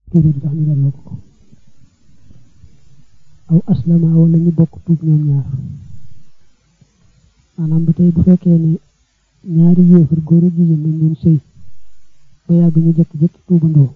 tuuba di tax ñu delloo ko ko aw aslama wala ñu bokk tuub ñoom ñaar maanaam ba tey bu fekkee ne ñaari yéefar góor ak jigéen dañ doon sëy ba yàgg ñu jëkk-jëkk tuubandoo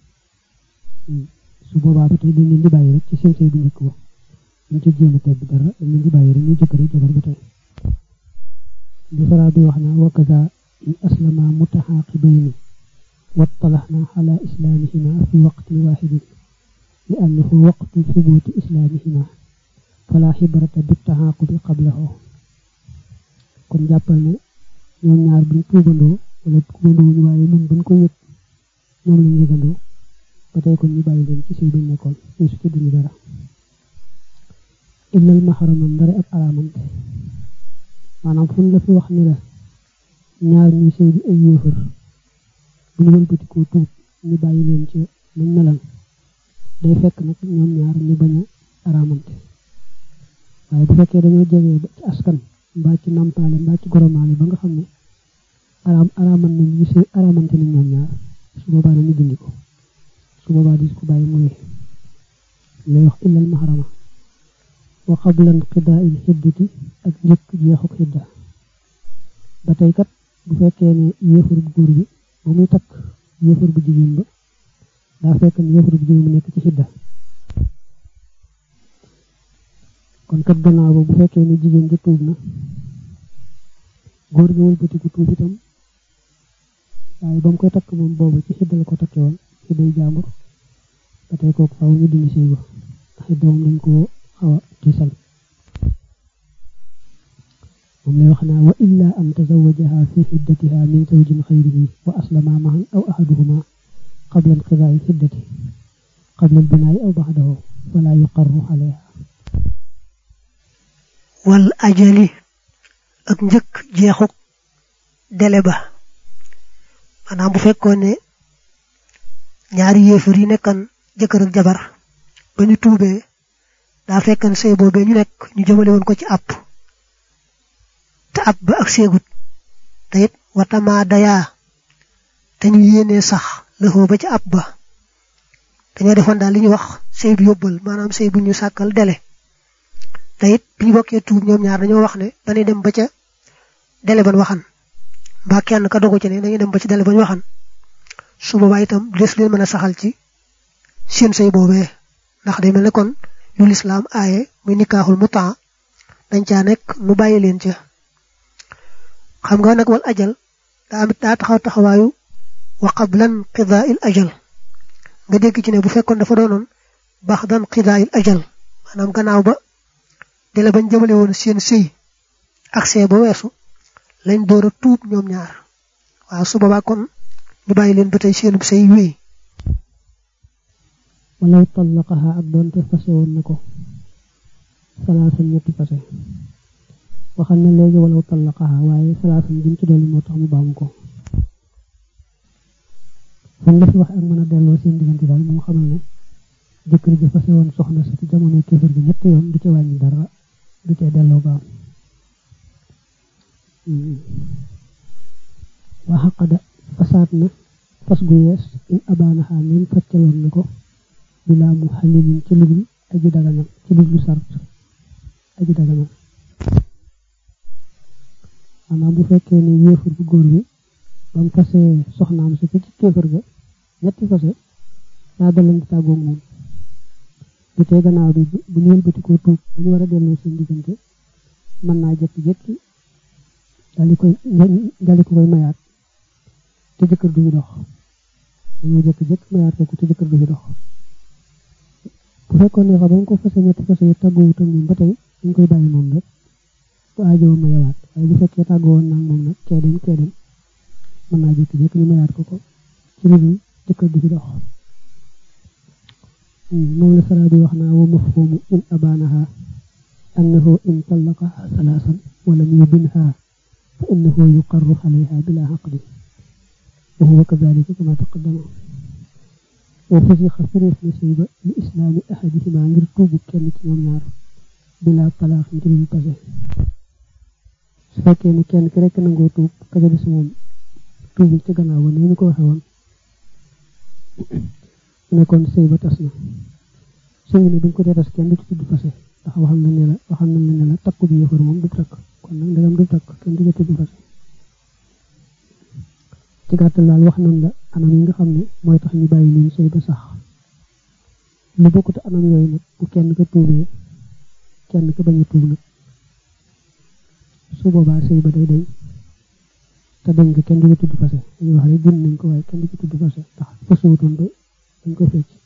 su boobaa ba tey dañ leen di bàyyi rek ci seen sëy bu njëkk ba ñu ci jéem a tedd dara dañ leen di bàyyi rek ñu jëkkër jabar ba tey bisara bi wax naa wakaza in aslama mutaxaaqibayni wattalaxna ala islamihima fi waqtin waxidin li annahu waqtu subuti islamihima fala xibrata bi taxaaqubi qablahu kon jàppal ne ñoom ñaar buñ tuubandoo wala tuubandoo wuñu waaye nun buñ ko yëg ñoom lañ yëgandoo ba tey kon ñu bàyyi leen ci sëy bañ nekkoon ñu su ci duñu dara illal maxaraman ndare ak alaamante maanaam fu la fi wax ni la ñaar ñuy sëy bi ay yéefar bu ñu wëlbati koo tuub ñu bàyyi leen ci nañ melan day fekk nag ñoom ñaar ñu bañ a araamante waaye bu fekkee dañoo jegee ba ci askan mbaa ci nampaale mbaa ci goromaale ba nga xam ne araam araaman nañ ñu sëy araamante nañ ñoom ñaar su boobaa nañu dindi ko su boobaa di ko bàyyi mu wéy lay wax illal maharama wa qabla inqidaa'il xiddati ak njëkk jeexuk xidda ba tey kat bu fekkee ne yéefar bu góor bi ba muy takk yéefar bu jigéen ba daa fekk ne yéefar bu jigéen bu nekk ci xidda kon kat gannaaw ba bu fekkee ne jigéen ja tuub na góor gi wëlbatiku tuub itam waaye ba mu koy takk moom boobu ci xidda la ko takke woon xidday jaambur ba tey kooku faaw ñu dindi sëy ba xidda moom lañ ko xaw a tiisal moom lay wax naa wa illa an tazawajaha fi xiddatiha min zawjin xayrihi wa aslama mahan aw ahaduhuma qabla inqidaai xiddati qabla albinaai aw baxdahu fala yuqarru alayha wal ajali ak njëkk jeexuk dele ba maanaam bu fekkoon ne ñaari yéefar yi nekkan jëkkër ak jabar ba ñu tuubee daa fekkan sëy boobee ñu nekk ñu jëmale woon ko ci àpp te àpp ba ak seegut te it watama dayaa te ñu yéenee sax lëxoo ba ci àpp ba dañoo defoon daal li ñuy wax sëy bi yóbbal maanaam sëy bu ñu sàkkal dele te it bi ñu bokkee tuub ñoom ñaar dañoo wax ne dañuy dem ba ca dele ban waxan mbaa kenn ka dogu ci ne dañuy dem ba ci dele bañ waxan su boobaa itam des leen mën a saxal ci seen sëy boobee ndax day mel ne kon lu lislaam aaye muy nikaaxul mu temps dañ caa nekk nu bàyyi leen ca xam nga nag wal ajal daa am daa taxaw taxawaayu wa qablan qidaa'il ajal nga dégg ci ne bu fekkoon dafa doonoon baxdan qidaa'il ajal maanaam gannaaw ba dele bañ jëmale woon seen sëy ak see ba weesu lañ door a tuub ñoom ñaar waaw su boobaa kon ñu bàyyi leen ba tey seenub sëy wéy walaw tallaqaha ak doonte fase woon na ko salaasan ñetti fase waxal na léegi walaw tallaqaha waaye salaasan jëm ci dolli moo tax mu baamu ko fan la fi wax ak mën a delloo seen diggante daal moom xamal ne jëkkër ji fase woon soxna si ci jamono kéefër gi ñetti yoon du ci wàññi dara du ci delloo baam waa xaqada fasaat na fas gu yees in abaanaxaa min faccaloon na ko bilaa mu xalilin ci lugul aji daganal ci luglu sart aji daganal maanaam bu fekkee ne yéefar bu góor bi ba mu fasee soxnaam si ci kéefar ga ñetti fase daa dalante tàggoog moom bu tee gannaaw bi bu ñu wëlbati koo tuub dañu war a delloo seen diggante mën naa jekki-jekki dali koy dali ko koy mayaat te jëkkër du ñu dox dañoo jekki-jekki mayaat ko te jëkkër du ñu dox bu fekkoon ne fa ba nga ko fase ñetti fase yi tàggoo wutam moom ba tey dañ koy bàyyi moom rek bu aajoo mayawaat waaye bu fekkee tàggoo woon nag moom nag kee dem kee dem mën naa jekki-jekki ñu mayaat ko ko ci lu dul jëkkër du ci dox moom la sara bi wax naa wa mafhumu in abaanaha annahu in tallaqaha salaasan walam yubinha fa innahu yuqarru alayha bila xaqdi wa huwa kadalika kama taqaddama wa fusixa fireef na sëy ba li islaami ahadihima ngir tuubu kenn ci ñoom ñaar bila talaax ngir ñu pase su fekkee ne kenn ki rekk nangoo tuub kaja des moom tuubul ci gannaaw ba ni ñu ko waxe woon nekkoon sëy ba tas na sëy na buñ ko dee tas kenn du ci tudd fase ndax waxam nañ ne la waxam nañ ne la takku bi yëfar moom du takk kon nag ndegam du takk kenn du ci tudd fase ci gàttal daal wax nañ la anam yi nga xam ne mooy tax ñu bàyyi leen sëy ba sax lu bokkut anam yooyu nag bu kenn ko tuubee kenn ko bañ a tuub nag su boobaa sëy ba day dañ te dañ ko kenn du ci tudd fase dañuy wax rek jën nañ ko waaye kenn du ci tudd fase ndax fasuwutoon ba dañ ko fecc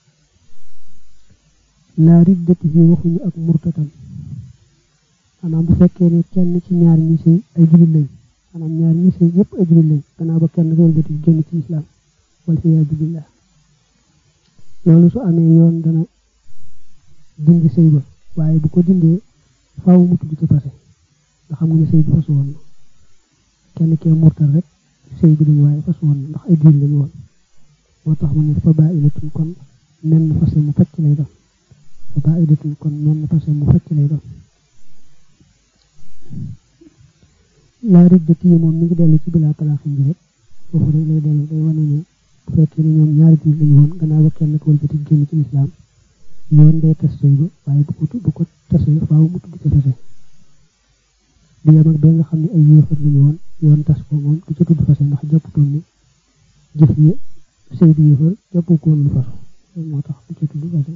laa riddati yi waxuñu ak murtatan maanaam bu fekkee ne kenn ci ñaar ñi sëy ay jullit lañ maanaam ñaar ñi sëy ñëpp ay jullit lañ gannaaw ba kenn wëlbati génn ci islam wal iyaazu billah loolu su amee yoon dana dindi sëy ba waaye bu ko dindee faaw mu tudd ci fase nga xam nga ne sëy bi fasu woon na kenn kee murtal rek sëy bi dañ waaye fasu woon na ndax ay jullit lañu woon moo tax mu ne fa baa ilatun kon menn fase mu facc lay doon fa baa ilatun kon menn fase mu facc lay doon laa riddati yi moom mi ngi dellu ci bilaa talaaxin ji rek foofu rek lay dellu day wane ne bu fekkee ne ñoom ñaari jullit lañu woon gannaaw ba kenn ko wëlbati génn ci lislaam yoon day tas sëy ba waaye bu ko bu ko tasee faaw mu tudd ci fase du yem ak ba nga xam ne ay yéefar lañu woon yoon tas ko moom du ca tudd fase ndax jàpputoon ne jëf yi sëy bi yéefar jàppu ko woon lu fasu moo tax du ca tudd fase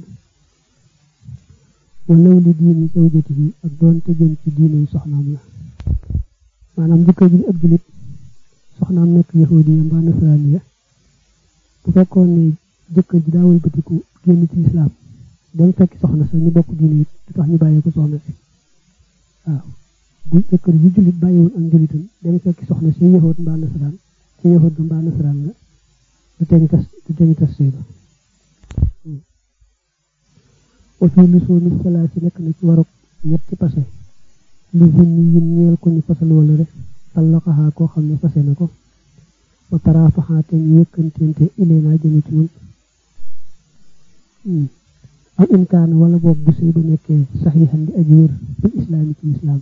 walaw li diini zawjati bi ak doon te jëm ci diine yi soxnaam la maanaam jëkkër ji ab julit soxnaam nekk yahudiya mbaa nasaraaniya bu fekkoon ne jëkkër ji daa wëlbatiku génn ci lislaam dem fekk soxna sa ñu bokk diine yi du tax ñu bàyyee ko soxna si waaw bu jëkkër ji jullit bàyyiwoon ak njullitam dem fekk soxna si yahud mbaa nasaraan ci yahud mbaa nasaraan la du teñ tas du teñ tas sëy ba wa fii li soo ni salaa si nekk na ci waruk ñetti pase li zimmi yin ñeel ko ñu fasal wala rek tallaqahaa koo xam ne fase na ko wa taraafaxaa te ñu yëkkanteente ilee naa jëme ci ñun aw imkaan wala boog bu sëy ba nekkee saxiixan di aji wér bil islaami ci lislaam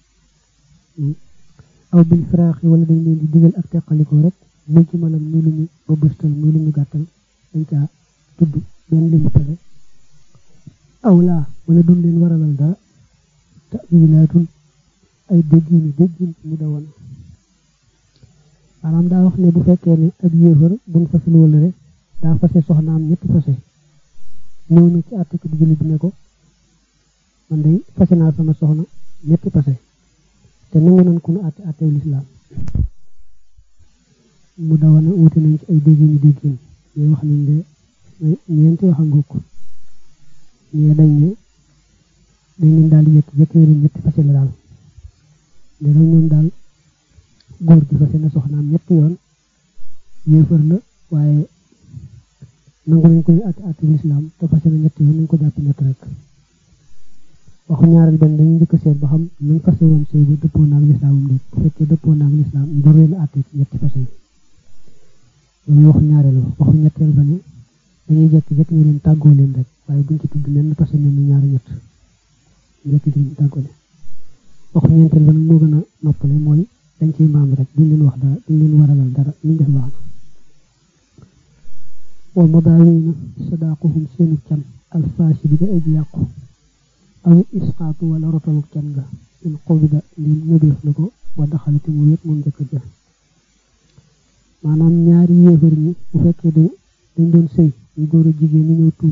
aw bil firaaxi wala dañ leen di digal ak teqalikoo rek muy ci malam muy lu ñu ba bëstal muy lu ñu gàttal dañ caa tudd benn limu pare aw laa wala duñ leen waralal dara tawilaatun ay déggini déggin mu da woon maanaam daa wax ne bu fekkee ne ab yéefar buñ fasul wala rek daa fase soxnaam ñetti fase ñëw na ci àtte ko du jullit bi ne ko man day fase naa sama soxna ñetti fase te nangu nañ ku nu àtte àttew lislaam mu da woon wuti nañ ci ay déggini déggin ñuy wax nañ de ñeenti wax a ngokk ñee dañ ne dañ leen daal di yëkk jëkkëri ñetti fase la daal ne dañ ñoom daal góor gi fase na soxnaam ñetti yoon yéefar la waaye nangu nañ ko ñu àtte àtte lislaam te fase na ñetti yoon nañ ko jàpp ñett rek waxu ñaareel benn dañuy njëkk seet ba xam nañ fase woon sëy bi dëppoo naag lislaamam déet bu fekkee dëppoo naag lislaam ñu door leen àtte ci ñetti fase yi loolu waxu ñaareel waxu ñetteel ba ne dañuy jekk jekk ñu leen tàggoo leen rek waaye buñ ci tudd nen fase ne ñaari ñett jekk ci tàggoo leen waxu ñeenteel ba nag moo gën a noppale mooy dañ ciy maam rek duñ leen wax dara duñ leen waralal dara luñ def baax na wal madaawina sadaaquhum seenu can alfaasi bi ga aji yàqu aw isqaatu wala rotalu can ga in xobida ndin nëbeef na ko wa daxalati mu yëpp moom jëkkër ja maanaam ñaari yéefar ñi bu fekkee dañ dañ doon sëy ñu góor a jigéen ñi ñëw tuub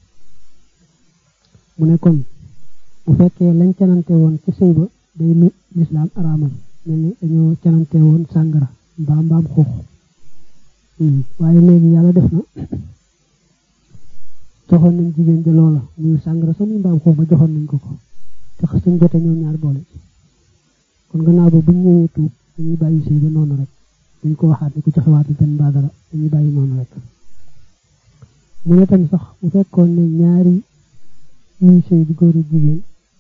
mu ne kon bu fekkee lañ canante woon ci sëy ba day lu lislaam araamal mel ni dañoo canante woon sàngara mbaa mbaam xuux waaye léegi yàlla def na joxoon nañ jigéen ja loola muy sàngara sa muy mbaam xuux ba joxoon nañ ko ko te xas nañ jote ñoom ñaar boole ci kon gannaaw ba buñ ñëwee tuub dañuy bàyyi sëy ba noonu rek dañ ko waxaat ni ku joxewaat benn mbaa dara dañuy bàyyi noonu rek mu ne tam sax bu fekkoon ne ñaari ñuy sëy di góor ak jigéen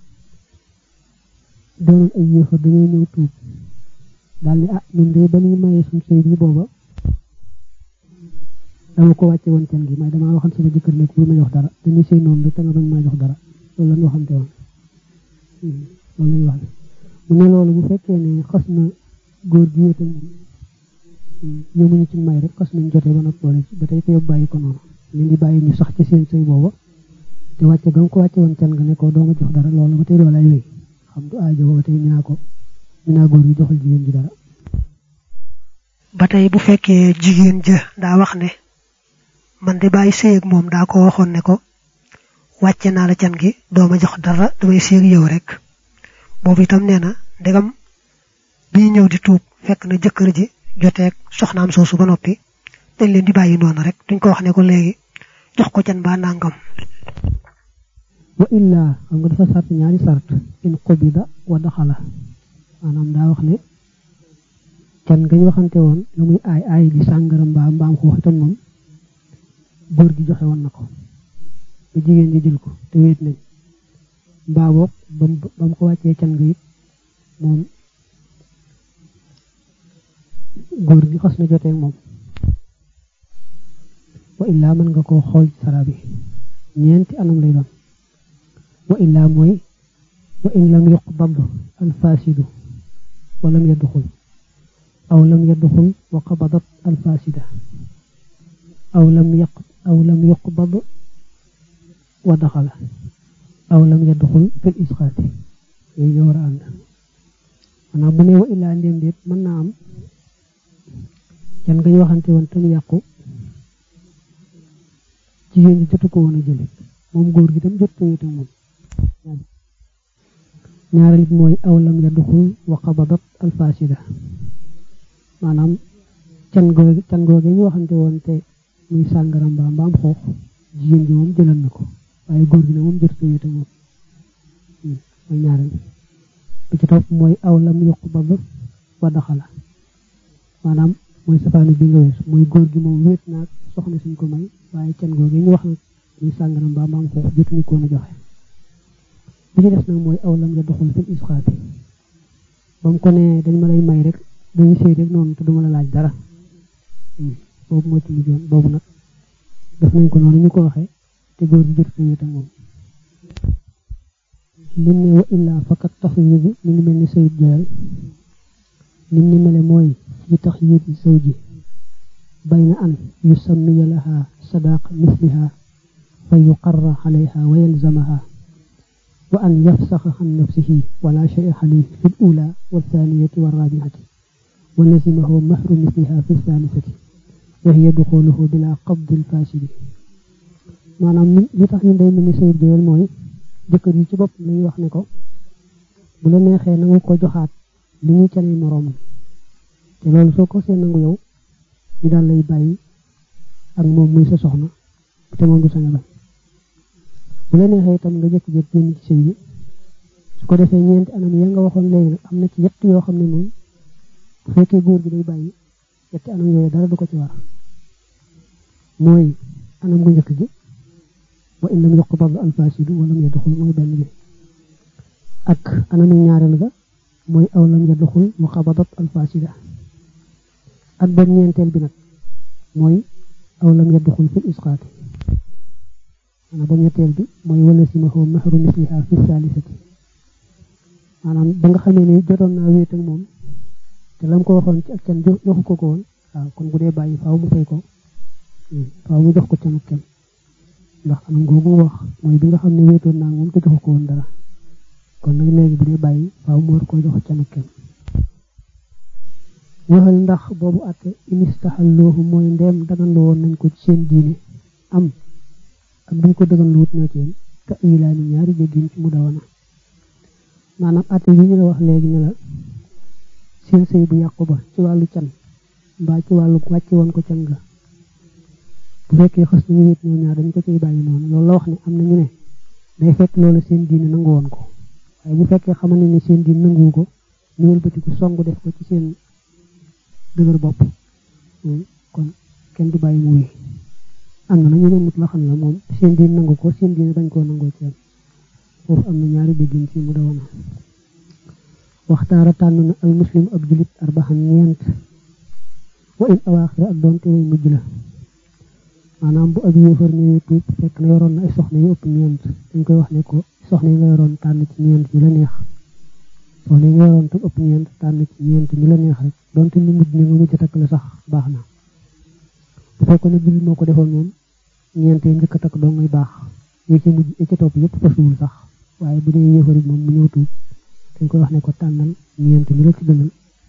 doonoon ay yéefar dañoo ñëw tuub daal ni ah ñun de ba ñuy mayee suñ sëy bi booba dama ko wàcce woon can gi may damaa waxal sama jëkkër ne ko ma jox dara dañuy sëy noonu rek te nga bañ maa jox dara loolu lañ waxante woon loolu lañ wax mu ne loolu bu fekkee ne xas na góor gi wéetal moom yëmuñu ci may rek xas nañ jotee ba nag boole ci ba tey ko yóbbu bàyyi ko noonu leen di bàyyi ñu sax ci seen sëy booba te wàcce ga nga ko wàcce woon can nga ne ko doo ma jox dara loolu ba tey loolu ay wéy xam du aajo ba tey ñu naa ko ñu naa góor gi joxal jigéen ji dara ba tey bu fekkee jigéen ja daa wax ne man de bàyyi sëy ak moom daa ko waxoon ne ko wàcce naa la can gi doo ma jox dara damay sëy ak yow rek boobu itam nee na ndegam bii ñëw di tuub fekk na jëkkër ji joteeg soxnaam soosu ba noppi dañ leen di bàyyi noonu rek duñ ko wax ne ko léegi jox ko can ba nangam wa illaa xam nga dafa sart ñaari sart in qubida wa daxala maanaam daa wax ne can nga ñu waxante woon la muy aay aay di sàngara mbaa mbaam xuux itam moom góor gi joxe woon na ko ba jigéen ji jël ko te wéet nañ mbaa boog ba mu ko wàccee can nga it moom góor gi xas na jotee moom wa illaa mën nga koo xool sara bi ñeenti anam lay doon wa illaa mooy wa in lam yuqbad al fasidu wa lam yadxul aw lam yadxul wa qabadat al fasida aw lam yaq aw lam yuqbad wa daxala aw lam yadxul fil isqaati yooyu ñoo war a ànd maanaam bu ne wa illaa ndéem déet mën naa am can nga ñu waxante woon te mu yàqu jigéen ji jotu ko woon a jële moom góor gi tam jot ko wéete moom ñaareel bi mooy aw lam yadxul wa qabadat al fasida maanaam can googe can googe ñu waxante woon te muy sàngara mbaa mbaam xoox jigéen ji moom jëlal na ko waaye góor gi ne moom jot ko wéete moom mooy ñaareel bi ci topp mooy aw lam yuqbad wa daxala maanaam mooy safaanu bi nga wees mooy góor gi moom wéet naag soxna suñ ko may waaye can googe ñu wax nag muy sàngara mbaa mbaam xoox jotuñu ko woon a joxe bi ci des nag mooy aw lam ya doxul fil isxaati ba mu ko ne dañ ma lay may rek dañu sëy rek noonu te duma la laaj dara boobu moo ci mujjoon boobu nag def nañ ko noonu ñu ko waxee te góor gi jot ko wéet ak moom lim ne wa illaa fakat taxyiid bi mi ngi mel ni sayid joyal lim ni mele mooy fi taxyiid zawji bayna an yusammiya laha sadaq misliha fa yuqarra alayha wa yalzamaha wa an yafsaxa an nafsihi wala shay alayhi fi al-ula wa thaniyati wa rabi'ati wa lazimahu mahru misliha fi thalithati wa hiya duxuluhu bila qabd al-fasidi maanaam li tax ñu day mel ni sayid joyal mooy jëkkër yi ci bopp lañuy wax ne ko bu la neexee nangu ko joxaat li ñuy cani moroom te loolu soo ko see nangu yow ñu daal lay bàyyi ak moom muy sa soxna te moom du sañ a bañ bu la neexee itam nga jëkk jëkk génn ci sëy bi su ko defee ñeenti anam ya nga waxoon léegi nag am na ci yett yoo xam ne moom bu fekkee góor gi day bàyyi yetti anam yooyu dara du ko ci war mooy anam gu njëkk gi wa in lam yuqbad al fasidu wa lam yadxul mooy benn bi ak anamu ñaareel ga mooy aw lam yadxul wa qabadat al fasida ak benn ñeenteel bi nag mooy aw lam yadxul fil isqaati maanaam ba ñetteel bi mooy wala simahu mahru misliha fi salisati maanaam ba nga xamee ni jotoon naa wéet ak moom te lam ko waxoon ci ak can joxu ko ko woon waaw kon bu dee bàyyi faaw mu fay ko faaw mu jox ko can ak can ndax anam googu wax mooy bi nga xam ne wéetoon naa moom te joxu ko woon dara kon nag léegi bu dee bàyyi faaw mu war koo jox can ak can waxal ndax boobu àtte inistaxalloohu mooy ndeem daganlu woon nañ ko ci seen diine am ak duñ ko daganlu wut na ci yéen te ilaani ñaari jéggin ci mu dawana maanaam àtte yi ñu la wax léegi ne la seen sëy bu yàqu ba ci wàllu can mbaa ci wàllu wàcce woon ko can ga bu fekkee xës nañu wét ñoom ñaar dañ ko ciy bàyyi noonu loolu la wax ne am na ñu ne day fekk loolu seen diine nangu woon ko waaye bu fekkee xamal ne ni seen diine nanguwu ko ñu wëlbatiku song def ko ci seen dëgër bopp kon kenn du bàyyi mu wéy am na ñu ne mut la xam la moom seen diine nangu ko seen diine bañ koo nangoo ci foofu am na ñaari déggin ci mu dawana waxtaara tànn na al muslim ab julit arbaxan ñeent wa in awaaxira ak doonte way mujj la maanaam bu ab yéefar ñëwee tuub fekk na yoroon na ay soxna yu ëpp ñeent dañ koy wax ne ko soxna yi nga yoroon tànn ci ñeent ñu la neex soxna yi nga yoroon tam ëpp ñeent tànn ci ñeent ñu la neex rek donte ñu mujj ne nga mujj takk la sax baax na bu fekkoon ne jullit moo ko defoon moom ñeent yi njëkk a takk doo ngay baax yi ci mujj yi ci topp yëpp fasuwul sax waaye bu dee yéefari moom mu ñëw tuub dañ koy wax ne ko tànnal ñeent ñu la ci gënal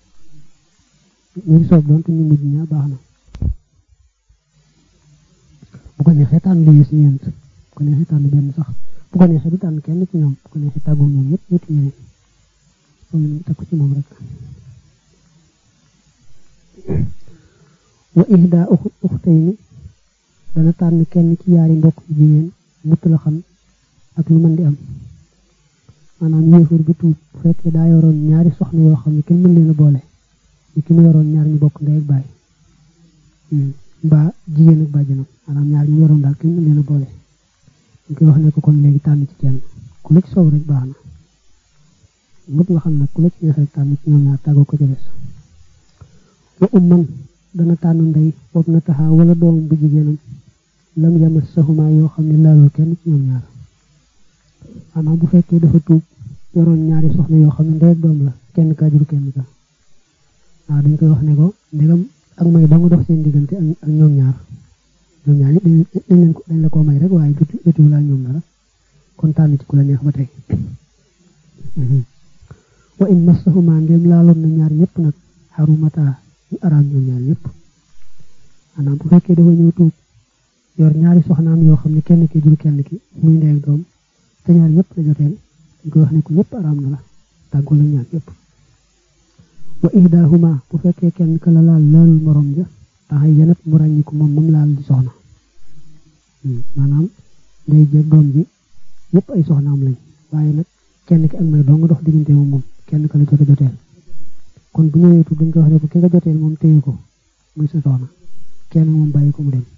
ñu soob doon te ñu mujj ñaa baax na bu ko neexee tànn lu yées ñeent bu ko neexee tànn benn sax bu ko neexee du tànn kenn ci ñoom bu ko neexee tàggoo ñoom ñëpp ñetti ñeneen loolu ñu takk ci moom rek wa ihda uxtayni dana tànn kenn ci yaari mbokk yu jigéen mutt la xam ak lu mën di am maanaam yéefar bi tuub bu fekkee daa yoroon ñaari soxna yoo xam ne kenn mën leen a boole ni ki ma yoroon ñaar ñu bokk ndey ak baay mbaa jigéen ak bàjjanam maanaam ñaar ñu yoroon daal kenn mën leen a boole ñu koy wax ne ko kon léegi tànn ci kenn ku la ci soob rek baax na mut nga xam nag ku la ci neex rek tànn ci ñoom ñaar tàggoo ko ci des wa umman dana tànn ndey boobu na taxaa wala doomam bu jigéenam lam yamas saxuma yoo xam ne laalul kenn ci ñoom ñaar maanaam bu fekkee dafa tuub yoroon ñaari soxna yoo xam ne ndey ak doom la kenn kaa jur kenn ka waaw dañ koy wax ne ko ndegam ak may ba nga dox seen diggante ak ñoom ñaar ñoom ñaar dañ leen ko dañ la koo may rek waaye jotu jotuwul ak ñoom dara kon tànn ci ku la neex ba tey wa in massahuma ndéem laaloon na ñaar ñëpp nag xarumata ñu araam ñoom ñaar ñëpp maanaam bu fekkee dafa ñëw tuub yor ñaari soxnaam yoo xam ne kenn ki jur kenn ki muy ndey ak doom te ñaar ñëpp la joteel dañ koy wax ne ko ñëpp araam na la tàggoo la ñaar ñëpp wa ihdahuma bu fekkee kenn ka la laal laalul morom ja taxay yanat mu ràññiku moom moom laal di soxna maanaam ndey jeeg doom ji ñëpp ay soxnaam lañ waaye nag kenn ki ak may doo nga dox diggante moom moom kenn ka la jot a joteel kon bu ñëwee tuub dañ koy wax ne ko ki nga joteel moom téye ko muy sa soxna kenn moom bàyyi ko mu dem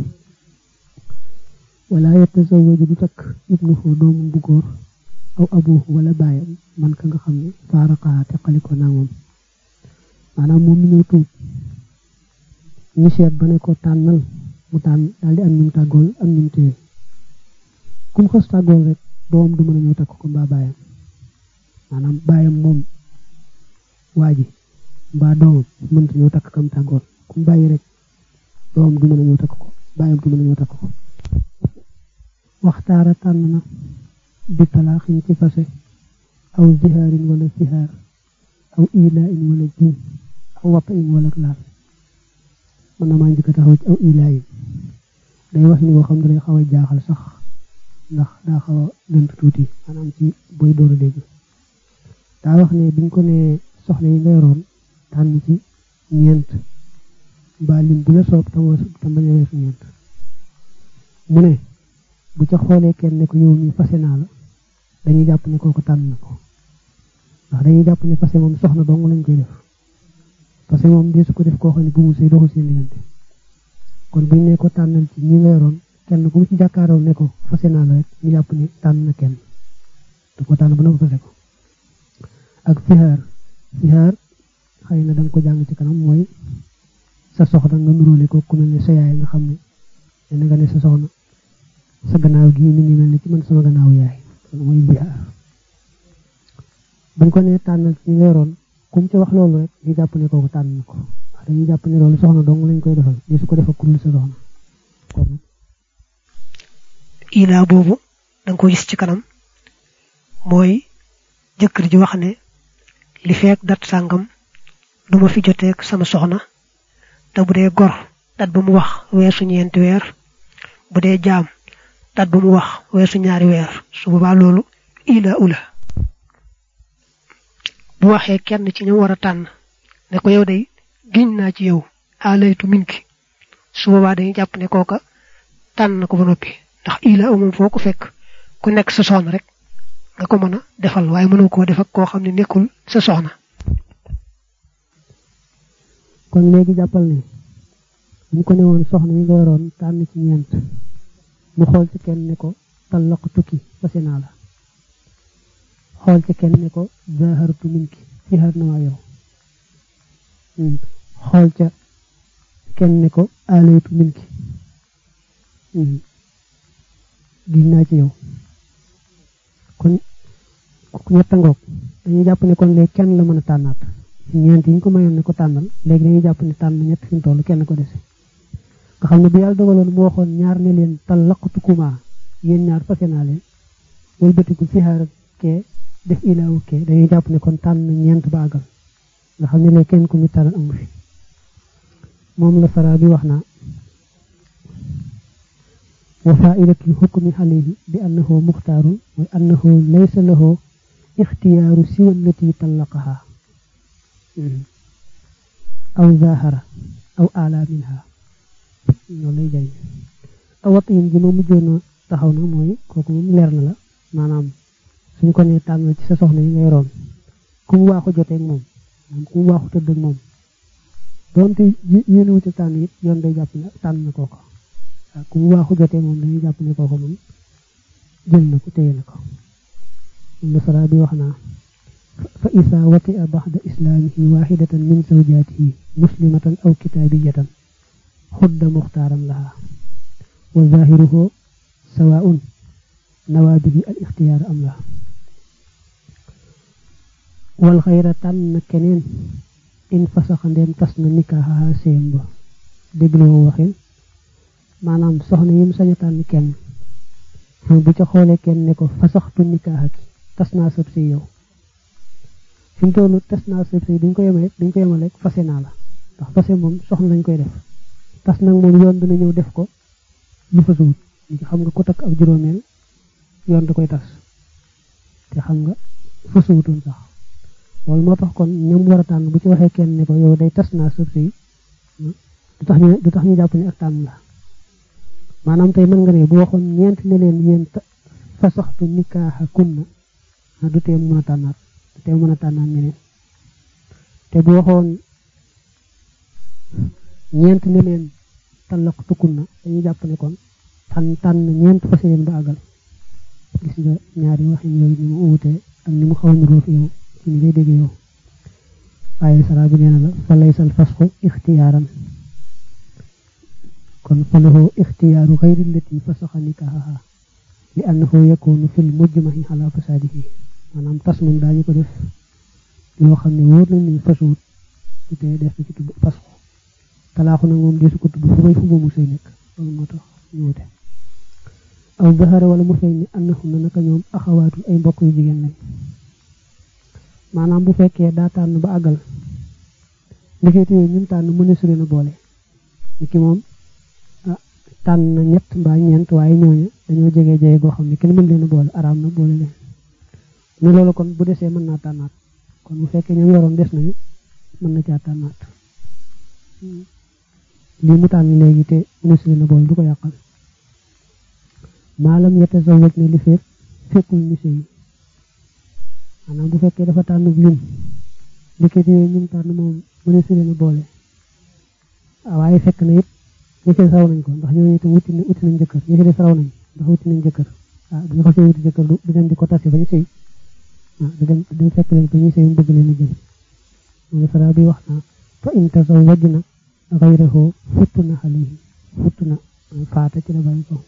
wala yatazawwaju du takk ibnuhu doomum bu góor aw abuhu wala baayam man ka nga xam ne faaraqaa teqaliko naa moom maanaam moom mi ñëw tuub ñu seet ba ne ko tànnal mu tànn daal di am ñum tàggool am ñum téye kum xës tàggool rek doom du mën a ñëw takk ko mbaa baayam maanaam baayam moom waa ji mbaa doomam mënta ñëw takk kam tàggool kum bàyyi rek doomam du mën a ñëw takk ko baayam du mën a ñëw takk ko waxtaara tànn na bi talaaxin ci fase aw zihaarin wala zihaar aw ilaa in wala jiim aw wappa in wala laal mën na maa njëkk a taxaw ci aw ilaa in day wax ni boo xam ne day xaw a jaaxal sax ndax daa xaw a lënt tuuti maanaam ci boy door a dégg daa wax ne biñ ko ne soxna yi nga yoroon tànn ci ñeent mbaa lim bu la soob tam tam bañ a weesu ñeent mu ne bu ca xoolee kenn ne ko yow mi fase naa la dañuy jàpp ne kooku tànn na ko ndax dañuy jàpp ne fase moom soxna dong lañ koy def fase moom dee su ko def koo xam ne bu mu sëy doxul seen diggante kon buñ ne ko tànnal ci ñi nga yoroon kenn ku mu ci jàkkaaroo ne ko fase naa la rek ñu jàpp ne tànn na kenn da ko tànn ba na ko fase ko ak sihaar sihaar xëy na da nga ko jàng ci kanam mooy sa soxna nga nuróole ko ku mel ne sa yaay nga xam ne ne nga ne sa soxna sa gannaaw gi mi ngi mel ni ci man sama gannaaw yaay loolu mooy zihaar buñ ko nee tànnal ci weeroon kum ci wax loolu rek ñu jàpp ne kooku tànn na ko wax dañuy jàpp ne loolu soxna dong lañ koy defal di su ko defal kuréel sa soxna kon ilaa boobu danga ko gis ci kanam mooy jëkkër ji wax ne li feek dat sàngam duma fi joteeg sama soxna te bu dee gor dat ba mu wax weesu ñeenti weer bu dee jaam dat ba mu wax weesu ñaari weer su boobaa loolu ila ula bu waxee kenn ci ñu war a tànn ne ko yow day giñ naa ci yow alaytu minki su boobaa dañuy jàpp ne kooka tànn na ko ba noppi ndax ila moom foo ko fekk ku nekk sa soxna rek nga ko mën a defal waaye mënoo koo def ak koo xam ne nekkul sa soxna kon léegi jàppal ne ñu ko ne woon soxna yi nga yoroon tànn ci ñeent mu xool ci kenn ne ko tallaq tukki fase naa la xool ci kenn ne ko zahartu minki sihaar na maa yow xool ca kenn ne ko alaytu minki giñ naa ci yow kon ñetta ngoog dañuy jàpp ne kon léegi kenn la mën a tànnaat ñeent yi ñu ko mayoon ne ko tànnal léegi dañuy jàpp ne tànn ñett fi mu toll kenn ko dese nga xam ne bu yàlla dogaloon mu waxoon ñaar ne leen talaqtukuma yéen ñaar fase naa leen wëlbatiku fixaar kee def ilaawu kee dañuy jàpp ne kon tànn ñeent ba àggal nga xam ne léegi kenn ku ñu tànn amu fi moom la sara bi wax naa wa faidatul xukmi alayhi bi annahu muxtaarun wa annahu laysa lahu ixtiyaaru siwa allati tallaqaha aw zahara aw ala minha loolu lay jëriñ awat yin ji ma mujjoon a taxaw na mooy kooku moom leer na la maanaam suñ ko nee tànn ci sa soxna yi ngay roon ku mu waaxu jotee ak moom moom ku mu waaxu tëdd ak moom doonte yéene wu ci tànn it yoon day jàpp ne tànn na kooko waaw ku mu waaxu jotee moom dañuy jàpp ne kooko moom jël na ko téye na ko moom la sara bi wax naa fa isa wati a baxda islaamihi waxidatan min zawjaatihi muslimatan aw kitaabiyatan xudda muxtaaran laha wa zahiruhu sawaun nawaa bihi al ixtiyaar am la wal xayra tànn na keneen in fasaxa ndeem tas na nikaaxaha séem ba dégloo waxin maanaam soxna yim saña tànn kenn bu ca xoolee kenn ne ko fasaxtu nikaaxa ki tas naa sëb si yow fi mu tollu tas naa sëb si duñ ko yemale duñ ko yemale fase naa la ndax fase moom soxna lañ koy def tas nag moom yoon dina ñëw def ko lu fa suut li xam nga ko takk ak juróomeel yoon da koy tas te xam nga fa suutoon sax loolu moo tax kon ñoom war a tànn bu ci waxee kenn ne ko yow day tas naa sëb si du tax ñu du tax ñu jàpp ne ak tànn la maanaam tey mën nga ne bu waxoon ñeent ne leen yéen fa saxtu nikaaxa kunna du tee mu mën a tànnaat du tee mu mën a tànnaat ñeneen te bu waxoon ñeent ne leen talaqtu kunna dañuy jàpp ne kon tànn tànn ñeent fas yéen ba àggal gis nga ñaari waxin yooyu ni mu uwutee ak ni mu xaw a niroo fi yow ci ni ngay dégg yow waaye sara bi nee na la fa laysal fasxu ixtiyaaran kon fa lahu ixtiyaaru xayri allati fasaxa nikaaha li annahu yakunu fil mujmahi ala fasaadihi maanaam tas moom daañu ko def loo xam ne wóor nañ ni fasuut su tee def na ci tudd fasxu talaaxu nag moom desu ko tudd fu may fu mu sëy nekk loolu moo tax ñu wute aw zahara wala mu feeñ ni annahu na naka ñoom axawaatul ay mbokk yu jigéen lañ maanaam bu fekkee daa tànn ba àggal ndekete yooyu ñun tànn mu ne su leen a boole ni ki moom ah tànn na ñett mbaa ñeent waaye ñooñu dañoo jege jege goo xam ne kenn mën leen a boole araam na boole leen ne loolu kon bu desee mën naa tànnaat kon bu fekkee ñoom yoroon des nañu mën na caa tànnaat lii mu tànn léegi te mu ne su leen a boole du ko yàqal maalam yette sa wëj ne li fekk fekkul ni sëy maanaam bu fekkee dafa tànn lim ndekete yooyu ñun tànn moom mu ne si leen boole waaye fekk na it ñi ci raw nañ ko ndax ñooñu itam wuti na wuti nañ jëkkër ñi ci des raw nañ ndax wuti nañ jëkkër ah bu ñu xasee wuti jëkkër du dem di ko tase ba ñu sëy ah du dem du fekk leen ba ñu sëy mu bëgg leen a jël moom sara bi wax naa fa in tazawwajna ghayrahu futtuna alayhi futtuna faata ci la bàyyi ko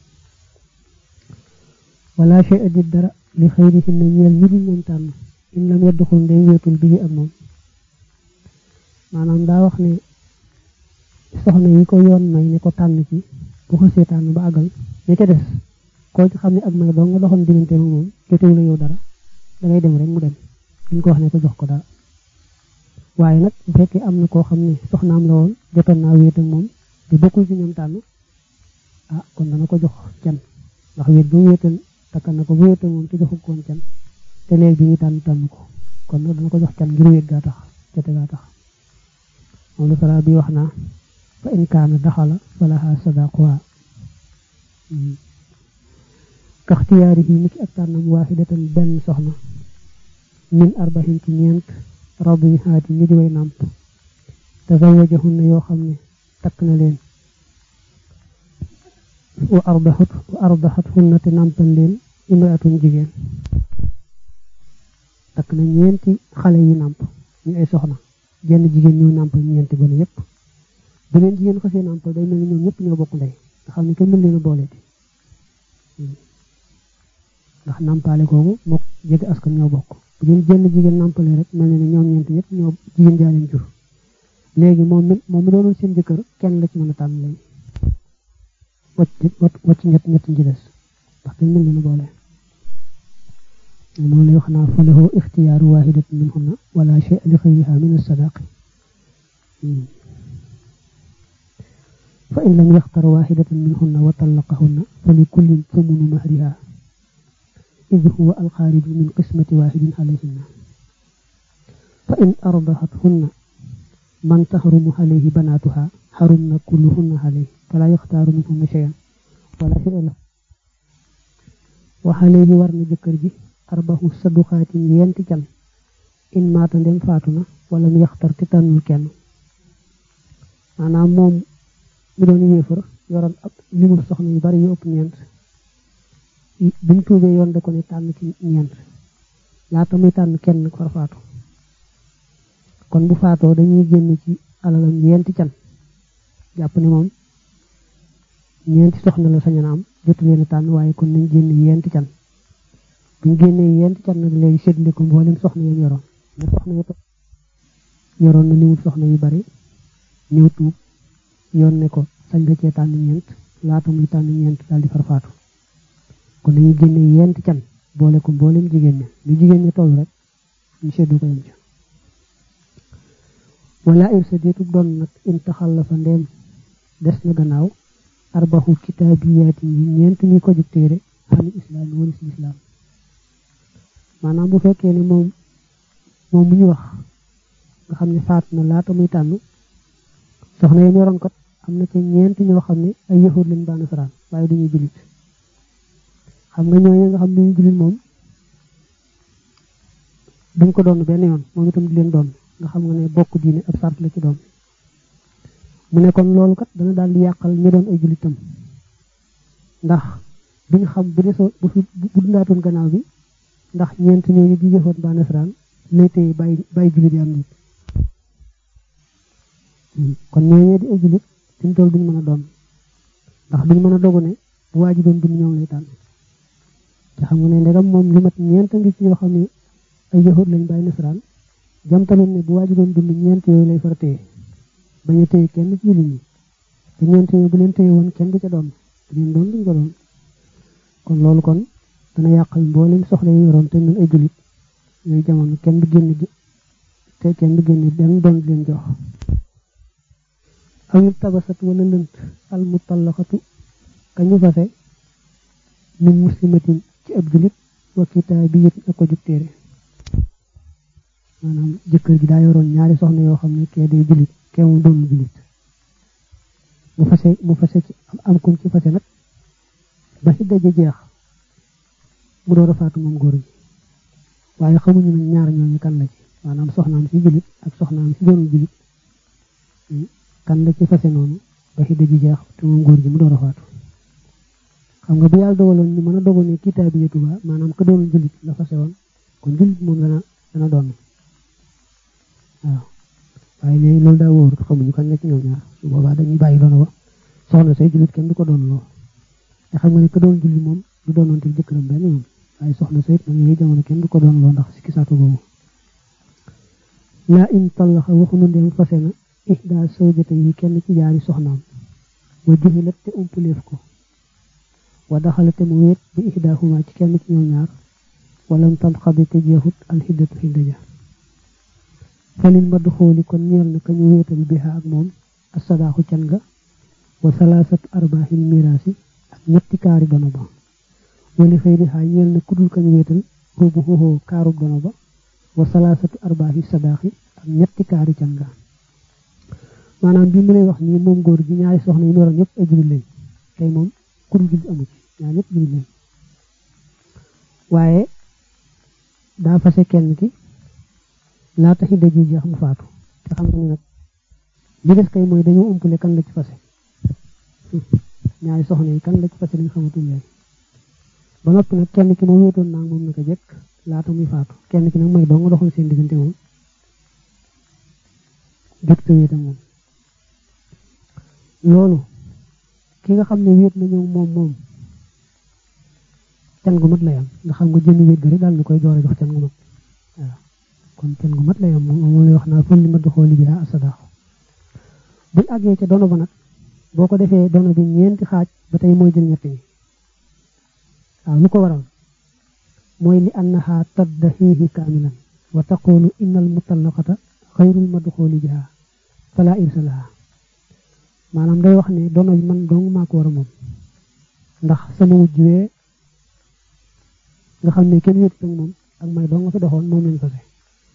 wala shay di dara li xayrihinna ñeel ñi di ñoom tànn in lam yadduxul ndey wéetul bi ak moom maanaam daa wax ne soxna yi ko yoon may ne ko tànn ci bu xasee tànn ba àggal ña ca des koo ci xam ne ak may doo nga doxoon diggante moom jotewu la yow dara dangay dem rek mu dem duñ ko wax ne ko jox ko dara waaye nag bu fekkee am na koo xam ne soxnaam la woon jotoon naa wéet ak moom te bokkul ci ñoom tànn ah kon dana ko jox can ndax wéet bu wéetal takk na ko bu wéetal moom te joxu koon can te léegi bi ñu tànn tànn ko kon nag dana ko jox can ngir wéet gaa tax jote gaa tax moom la sara bi wax naa fa in kaana daxala falaha sadaquha kaxtiyaarihi ni ki ak tànnam waaxidatan benn soxna min arbahin ci ñeent radihaati ñi di way nàmp tazawajahunna yoo xam ne takk na leen wa ardaxat wa ardaxat hunna te nàmpal leen imraatun jigéen takk na ñeenti xale yi nàmp ñu ay soxna jenn jigéen ñoo nàmpal ñeenti gone yépp bu leen jigéen xasee nàmpal day mel ni ñoom ñëpp ñoo bokk ndey nga xam ne kenn mën leen a booleeti ndax nàmpaale googu mook jege askan ñoo bokk bu leen jenn jigéen nàmpale rek mel na ne ñoom ñeenti yëpp ñoo jigéen jaa leen jur léegi moom mi moom mi doonoon seen jëkkër kenn la ci mën a tànn léegi wacc wacc ñett ñett ci des ndax dañ mel leen boole moom lay wax naa fa lahu ixtiyaaru waahidatin minhunna wala shay li xayriha min as-sadaqi fa in lam yaxtar waaxidatan minhunna wa tallaqahunna fa li kullin thumunu mahriha id huwa alxaariju min qismati waaxidin alayhinna fa in ardahathunna man tahrumu alayhi banaatuha xarumna kulluhunna alayhi fala yaxtaaru minhunna cheyan wala chey la wa alayhi war na jëkkër ji arbahu saduqaatin yenti can in maata ndem faatu na wala mu yaxtar te tànnul kenn maanaam moom mi doon yéefar yoroon ab limul soxna yu bari yu ëpp ñeent bi mu tuubee yoon da ko ne tànn ci ñeent laata muy tànn kenn far faatu kon bu faatoo dañuy génn ci alalam ñeenti can jàpp ne moom ñeenti soxna la sañana am jotu leen a tànn waaye kon nañ génn yenti can buñ génnee yenti can nag léegi séddale ko mboolem soxna yam yoroon ne soxna ya yoroon na limul soxna yu bari ñëw tuub yoon ne ko sañ nga cee tànn ñeent laata muy tànn ñeent daal di farfaatu kon dañuy génne yent can boole ko mboolem jigéen ña lu jigéen ña toll rek ñu seddu ko yem ca wala irsa deetub doon nag in taxal la fa ndeem des na gannaaw arbaxu kitaabiyaati yi ñeent ñi ko jug téere xani islaam walis lislaam maanaam bu fekkee ne moom moom mu ñu wax nga xam ne faat na laata muy tànn soxna yam yoroon kat am na ci ñeent ñoo xam ne ay yahud lañ baa nasaraan waaye duñuy jullit xam nga ñooñu nga xam ne duñu jullit moom duñ ko doon benn yoon moom itam di leen doon nga xam nga ne bokk diine ab sart la ci doom mu ne kon loolu kat dana daal di yàqal ñi doon ay jullitam ndax duñ xam bu desoo bu fi bu dundaatoon gannaaw bi ndax ñeent ñooñu di yahud baa nasaraan lay téye bàyyi bàyyi jullit yi am nit kon ñooñee di ay jullit fi mu toll duñ mën a doon ndax duñ mën a dogu ne bu waa ji doon dund ñoom lay tànn te xam nga ne ndegam moom li mat ñeent ngi ci yoo xam ne ay yahud lañ bàyyi nasaraan jamtaloon ne bu waa ji doon dund ñeent yooyu lay far téye bañ a téye kenn ci jullit ñi te ñeent yooyu bu leen téye woon kenn du ca doon du leen doon duñ ko doon kon loolu kon dana yàqal mboolem soxla yi yoroon te ñun ay jullit yooyu jamono kenn du génn te kenn du génn benn doon di leen jox aw ñu tabasat wala lënt al mutallaxatu kañu fase min muslimatin ci ab julit wa kitaabiyatin ak ko jug téere maanaam jëkkër ji daa yoroon ñaari soxna yoo xam ne kee day julit kee mu doon julit mu fase mu fase ci am kum ci fase nag ba ci daje jeex mu door a faatu moom góor gi waaye xamuñu nag ñaar ñooñu kan la ci maanaam soxnaam si julit ak soxnaam si doonul julit kan la ci fase noonu ba xidda ji jeex te moom góor gi mu door a faatu xam nga bu yàlla dogaloon ñu mën a dogal ne kitaabiyatu ba maanaam ka doonul jullit la fase woon kon jullit moom dana dana doon waaw waaye léegi loolu daa wóorut xamuñu kan la ci ñoom ñaar su boobaa dañuy bàyyi doon wa soxna say jullit kenn du ko doon loo te xam nga ne ka doon jullit moom du doonoon te jëkkëram benn yoon waaye soxna say it nag yooyu jamono kenn du ko doon loo ndax sikki saako boobu laa in tallaxa waxunu ndem fase na ihda sawjata yi kenn ci jaari soxnaam wa juxilat te umpaleef ko wa daxala te mu wéet bi ihdahuma ci kenn ci ñoom ñaar walam tanxadi te jeexut alxiddatu xidda ja falil ma duxooli kon ñeel na ka ñu wéetal biha ak moom asadaaxu can ga wa salaasatu arbaaxil miraasi ak ñetti kaari dono ba wali xëy di xaa ñeel na kudul ka ñu wéetal boobu xooxoo kaarub dono ba wa salaasatu arbaaxi sadaaxi ak ñetti kaari can ga maanaam bi mu lay wax nii moom góor gi ñaari soxna yi noroon ñëpp ay jullit lañ tey moom kudul jullit amu ci ñaar ñëpp jullit lañ waaye daa fase kenn ki laata xidda ji jeex mu faatu te xam nga ni nag li des kay mooy dañoo umpule kan la ci fase ñaari soxna yi kan la ci fase lañ xamatul léegi ba noppi nag kenn ki moom wéetoon naa moom naka jekk laata muy faatu kenn ki nag mooy doo nga doxal seen diggante moom jot te wéet ak moom loolu ki nga xam ne wéet na ñëw moom moom can gu mat lay am nga xam nga jëmmi wéet ga rek daal na koy door a jox can gu mat waaw kon can gu mat lay am moom moom lay wax naa fël li ma doxooli bi asadax buñ àggee ca dono ba nag boo ko defee dono bi ñeenti xaaj ba tey mooy jël ñett ñi waaw lu ko waral mooy li annaha taddahihi kaamilan wa taqulu inna al mutallaqata xayrul madxooli biha fala irsa laha maanaam day wax ne dono bi man dong maa ko war a moom ndax sama wujj wee nga xam ne kenn wéet ak moom ak may dong nga fi doxoon moom lañ fase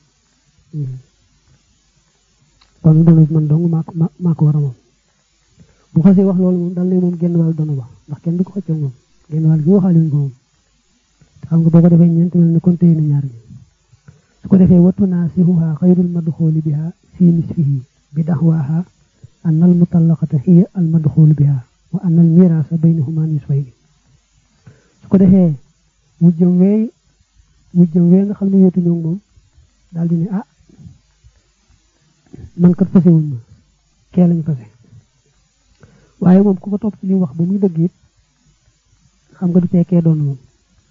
kon dono bi man dong maa ko maa ko war a moom bu xasee wax loolu moom dal ne moom genn wàll dono ba ndax kenn du ko xëccoo moom genn wàll gi waxaale wuñ ko moom te xam nga boo ko defee ñeent mel ne kon téye na ñaar ñi su ko defee wattu naa sihuha xayrul madxooli biha fi nisfihi bi daxwaaha an al mutallaqata hiya al madxoolu biha wa an al miraasa baynahuma nisfayni su ko defee wujjam weey wujjam wee nga xam ne weetu ñoom moom daal di ne ah man kat fase wuñ ma kee lañ fase waaye moom ku ko topp ci li wax ba muy dëgg it xam nga du teekee doon moom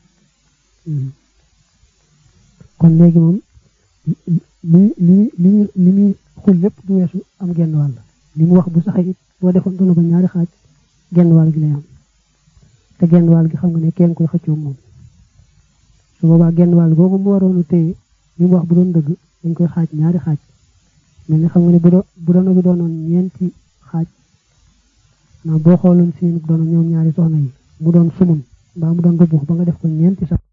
kon léegi moom li li li li muy xul lépp du weesu am genn wàll li mu wax bu saxee it boo defoon dono ba ñaari xaaj genn wàll gi lay am te genn wàll gi xam nga ne kenn koy xëccoo moom su boobaa genn wàll googu mu waroon a téye li mu wax bu doon dëgg dañ koy xaaj ñaari xaaj mel ni xam nga ne bu doon bu doon bi doonoon ñeenti xaaj naa boo xooloon seen doon ñoom ñaari soxna yi mu doon sumun mbaa mu doon rëbbux ba nga def ko ñeenti sax